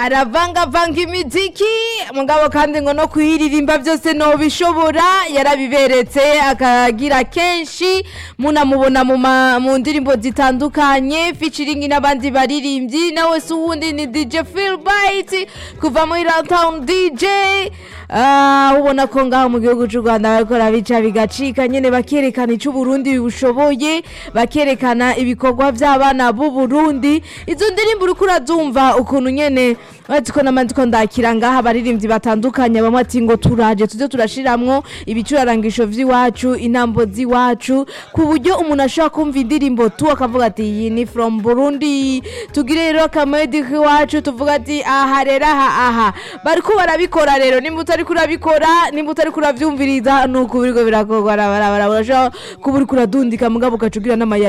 aravangavanga imiziki mugabo kandi ngo no kuyiririmba byose nobishobora yarabiberetse akagira kenshi munamubona mu ma- mu ndirimbo zitandukanye featuring n'abandi baririmbyi nawe si uwundi ni DJ Phil Bite kuva muri Downtown DJ Ah, ubona ko ngaho mu gihugu cy'u Rwanda bariko bica bigacika nyene bakerekana ico Burundi bushoboye bakerekana ibikorwa by'abana b'u Burundi izo ndirimbo uriko urazumva ukuntu nyene ati ko namandiko ndakira ngaha abaririmbyi batandukanye bamwe ati ngo turaje tuze turashiramwo ibicurarangisho vy'iwacu intambo z'iwacu ku buryo umuntu ashobora kumva indirimbo tu akavuga ati iyi ni from Burundi tugire rero akamedi k'iwacu tuvuga ati aha rero aha aha bariko barabikora rero nimba utariko urabikora nimba utariko uravyumviriza nuko biriko birakorwa barabara urashobora kuba uriko uradundika mugabo ugaca ugira n'amaya